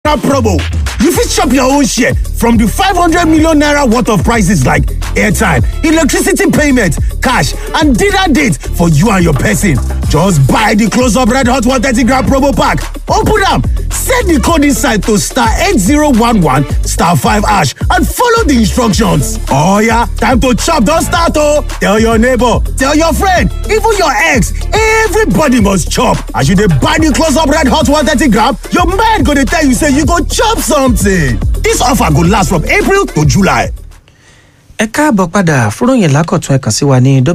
naira promo. You fit chop your own share from the 500 million naira worth of prices like airtime, electricity payment, cash, and dinner date for you and your person. Just buy the close up red hot 130 gram promo pack. Open up, set the code inside to star 8011 star 5 ash and follow the instructions. Oh yeah, time to chop, don't start oh. Tell your neighbor, tell your friend, even your ex, everybody must chop. As you dey buy the close up red hot 130 gram, your mind go dey tell you say you go chop something. This offer go last from April to July. ẹ káàbọ̀ padà fúròyìn lákọ̀tún ẹ kàn sí wa ní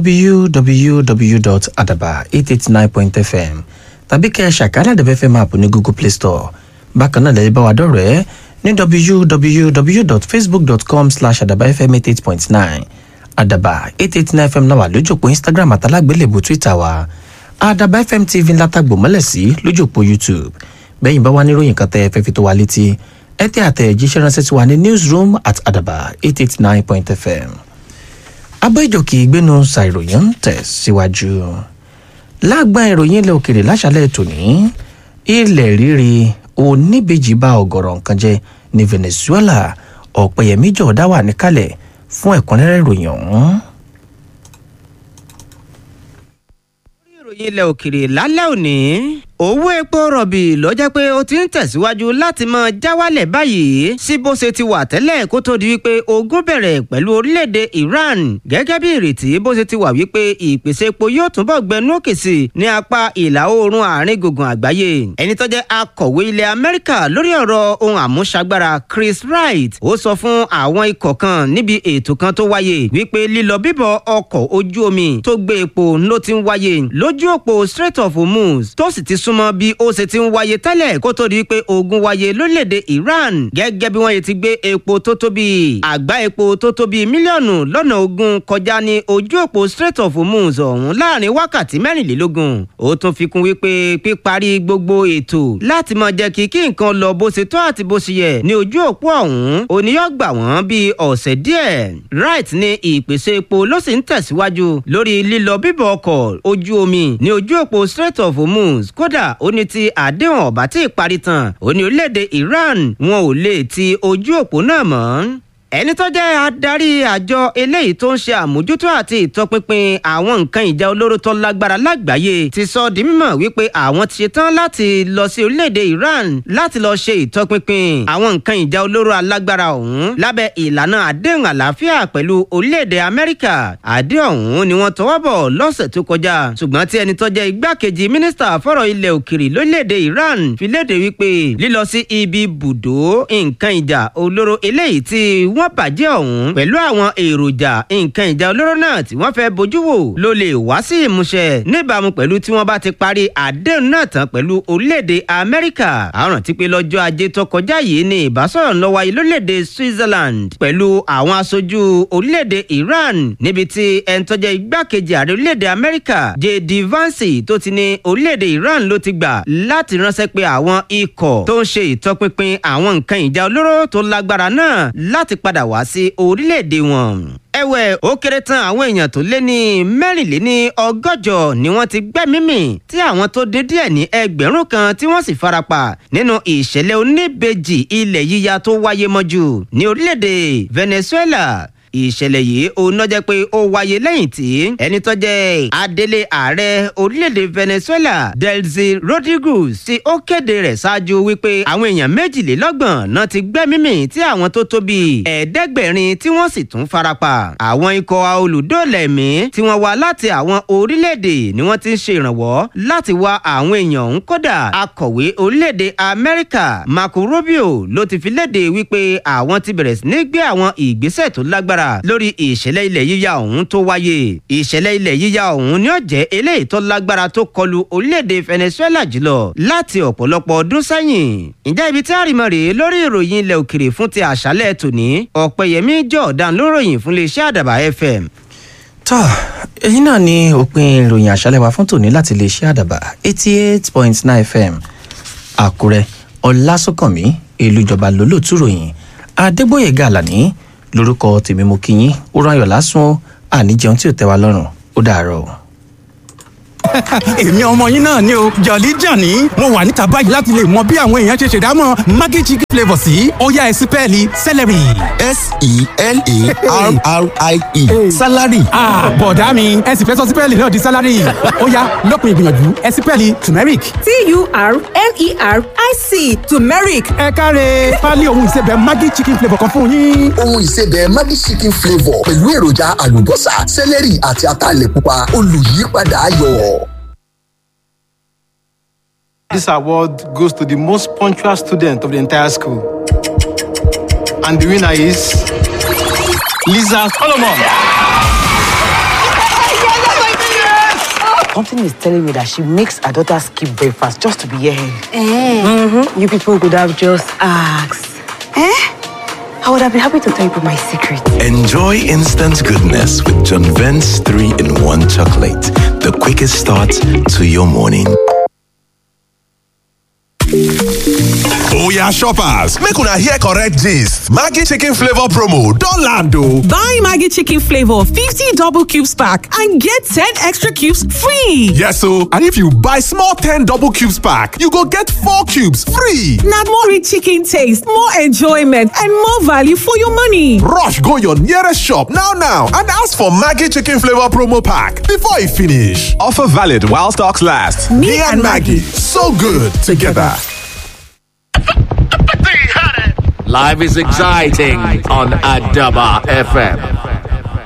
www.adaba889.fm tàbí kẹ́ ẹ ṣàkálà dẹ̀bẹ̀ fẹ́ máa pò ní google play store bákan náà lẹ́yìn bá wa dọ̀rẹ́ ní www.facebook.com slash adabafm88.9 adaba 889fm náà wà lójúpọ̀ instagram àtàlágbélébù twitter wa adaba fm tv látàgbò mọ́lẹ̀ sí lójúpọ̀ youtube bẹ́yìn bá wà níròyìn kan tẹ́ ẹ fẹ́ fi tó wa létí ẹ tẹ àtẹ̀jíṣẹ́ ránṣẹ́ sí wa ní newsroom at adaba eight eight nine point fm. abẹ́jọ́kì ìgbénu ṣàìròyìn ń tẹ̀ síwájú. lágbá ìròyìn ilẹ̀ òkèrè láṣálẹ̀ tòní ilẹ̀ rírì oníbejì bá ọ̀gọ̀rọ̀ nǹkan jẹ ní venezuela ọ̀pẹ̀yẹmí jọ̀ọ́dá wà níkàlẹ̀ fún ẹ̀kúnrẹ́rẹ́ ìròyìn ọ̀hún. ìròyìn ilẹ̀ òkèrè lálẹ́ òní owó epo rọ̀bì ló jẹ́ pé ó ti ń tẹ̀síwájú láti máa já wálẹ̀ báyìí sí bó ṣe ti wà tẹ́lẹ̀ kó tó di wípé ogun bẹ̀rẹ̀ pẹ̀lú orílẹ̀-èdè Iran gẹ́gẹ́ bí ìrètí bó ṣe ti wà wípé ìpèsè epo yóò túnbọ̀ gbẹnu òkè sí ní apá ìlà oòrùn àárín gbùngbùn àgbáyé ẹni tó jẹ́ akọ̀wé ilẹ̀ Amẹ́ríkà lórí ọ̀rọ̀ ohun àmúṣagbára Chris Wright ó sọ fún àwọn ikọ̀ kan níbi ètò kan tó wáyé wípé lílọ bíbọ̀ ọkọ̀ ojú omi tó gbé epo ló ti ń wáyé lójú òpó Strait of Hormuz tó sì ti súnmọ́ bí ó ṣe ti ń wáyé tẹ́lẹ̀ kó tó di pé ogun wáyé lórílẹ̀‐èdè Iran gẹ́gẹ́ bí wọ́n yẹ ti gbé epo tó tó bí àgbá epo tó tó bí mílíọ̀nù lọ́nà ogún kọjá ní ojú òpó Strait of Hormuz ọ̀hún láàrin wákàtí mẹ́rìnlélógún ó tún fi kún wípé píparí gbogbo ètò láti máa jẹ́ kí kí nǹkan lọ bó ṣe tó àti bó ṣe yẹ ní ojú òpó ọ̀hún oníyọ̀ gbà wọ́n bíi ọ̀sẹ̀ díẹ̀ Wright ní ìpèsè epo ló sì ń tẹ̀síwájú lórí lílọ bíbọ̀ ọkọ̀ ojú omi ní ojú òpó Strait of Hormuz kódà ó ní ti àdéhùn ọ̀bá tí ì parí tán ó ní orílẹ̀-èdè Iran wọn ò lè ti ojú òpó náà mọ́ ẹni tó jẹ́ adarí àjọ eléyìí tó ń ṣe àmójútó àti ìtọpinpin àwọn nǹkan ìjà olóró tó lágbára lágbàáyé ti sọ di mímọ̀ wípé àwọn ti ṣetán láti lọ sí orílẹ̀-èdè Iran láti lọ ṣe ìtọpinpin àwọn nǹkan ìjà olóró alágbára ọ̀hún lábẹ́ ìlànà àdéhùn àlàáfíà pẹ̀lú orílẹ̀-èdè Amẹ́ríkà àdéhùn ọ̀hún ni wọ́n tọwọ́ bọ̀ lọ́sẹ̀ tó kọjá ṣùgbọ́n tí ẹni tó jẹ́ igbákejì mínísítà fọ́rọ̀ ilẹ̀ òkèrè lórílẹ̀-èdè Iran fi léde wípé lílọ sí ibi bùdó nǹkan ìjà olóró eléyìí tí wọ́n bàjẹ́ ọ̀hún pẹ̀lú àwọn èròjà nǹkan ìjà olóró náà tí wọ́n fẹ́ bójú wò ló lè wá sí ìmúṣẹ níbàámu pẹ̀lú tí wọ́n bá ti parí àdéhùn náà tán pẹ̀lú orílẹ̀-èdè Amẹ́ríkà àrùn tí pé lọ́jọ́ ajé tó kọjá yìí ni ìbásọ̀rọ̀ ń lọ wáyé lórílẹ̀-èdè Switzerland pẹ̀lú àwọn aṣojú orílẹ̀-èdè Iran níbi tí ẹni tó jẹ́ igbákejì ààrẹ orílẹ̀-èdè Amẹ́ríkà J.D. Vance tó ti ní orílẹ̀-èdè Iran ló ti gbà láti ránṣẹ́ pé àwọn ikọ̀ tó ń ṣe ìtọpinpin àwọn nǹkan ìjà olóró tó lágbára náà láti padà wá sí orílẹ̀-èdè wọn ẹ̀wẹ̀ ó kéré tán àwọn èèyàn tó lé ní mẹ́rìnléní ọgọ́jọ ni wọ́n ti gbẹ́mí mì tí àwọn tó dé díẹ̀ ní ẹgbẹ̀rún kan tí wọ́n sì farapa nínú ìṣẹ̀lẹ̀ oníbejì ilẹ̀ yíya tó wáyé mọ́jú ní orílẹ̀-èdè Venezuela ìṣẹ̀lẹ̀ yìí òun náà jẹ́ pé ó wáyé lẹ́yìn tí ẹni tó jẹ́ adelé ààrẹ orílẹ̀-èdè Venezuela Delcy Rodriguez tí ó kéde rẹ̀ ṣáájú wípé àwọn èèyàn méjìlélọ́gbọ̀n náà ti gbẹ́mí mì tí àwọn tó tó bíi ẹ̀ẹ́dẹ́gbẹ̀rin tí wọ́n sì tún farapa àwọn ikọ̀ olùdóòlà ẹ̀mí tí wọ́n wá láti àwọn orílẹ̀-èdè ni wọ́n ti ń ṣe ìrànwọ́ láti wá àwọn èèyàn ọ̀hún kódà akọ̀wé orílẹ̀-èdè Amẹ́ríkà Marco Rubio ló ti fi léde wípé àwọn ti bẹ̀rẹ̀ sí ní gbé àwọn ìgbésẹ̀ tó lágbára lórí ìṣẹ̀lẹ̀ ilẹ̀ yíya ọ̀hún tó wáyé ìṣẹ̀lẹ̀ ilẹ̀ yíya ọ̀hún ni ó jẹ́ eléyìí tó lágbára tó kọlu orílẹ̀-èdè Venezuela jùlọ láti ọ̀pọ̀lọpọ̀ ọdún sẹ́yìn ǹjẹ́ ibi tí àrìmọ̀ rèé lórí ìròyìn ilẹ̀ òkèrè fún ti àṣálẹ̀ tòní ọ̀pẹ̀yẹmí jọ̀ọ̀dán ló ròyìn fún iléeṣẹ́ àdàbà FM. tọ́ èyí náà ni òpin ìròyìn àṣálẹ̀ wa fún tòní láti iléeṣẹ́ àdàbà eighty eight point nine fm àkúrẹ́ ọlásùnkànmí ìlújọba lólótú ròyìn adégbòyèga àlàní lórúkọ tèmi mo kí yín ó ráyọ̀ lásán àníjẹun tí ò tẹ́ wa lọ́rùn ó dàárọ̀. èmi ọmọ yín náà ni o jọ̀lí jàní mo wà níta báyìí láti lè mọ bí àwọn èèyàn ṣe ṣèdámọ̀ maggi chicken flavour sí ọ̀yá ẹ̀sìn pẹ́ẹ́lí celery. s-e-l-a-r-r-i-e salary. bọ̀dá mi ẹ sì fẹ́ sọ sípẹ́ẹ̀lì náà di sálárì ọ̀yá lópin ìgbìyànjú ẹ̀sìn pẹ́ẹ́lì turmeric. t-u-r-m-e-r-i-c turmeric ẹ káre pálí ohun ìsebẹ̀ maggi chicken flavour kan fún yín. ohun ìsebẹ̀ maggi chicken flavour pẹ̀lú èròjà àlùbọ́sà sẹ́lẹ̀rì àti ataalẹ̀ pupa olùyípadà ayọ̀. This award goes to the most punctual student of the entire school. And the winner is Lisa Solomon. Something is telling me that she makes her daughter skip breakfast just to be here. Mm-hmm. You people could have just asked. Eh? I would have been happy to tell you my secret. Enjoy instant goodness with John Vent's 3 in 1 chocolate. The quickest start to your morning. Oya shoppers, make una hear correct gist. Maggi chicken flavor promo don land o. Buy Maggi chicken flavor 50 double cubes pack and get 10 extra cubes free. Yes o, and if you buy small 10 double cubes pack, you go get 4 cubes free. Na more rich chicken taste, more enjoyment and more value for your money. Rush go your nearest shop now now and ask for Maggi chicken flavor promo pack before e finish. Offer valid while stocks last. Me, and Maggie, so good together. Life is exciting on Adaba FM.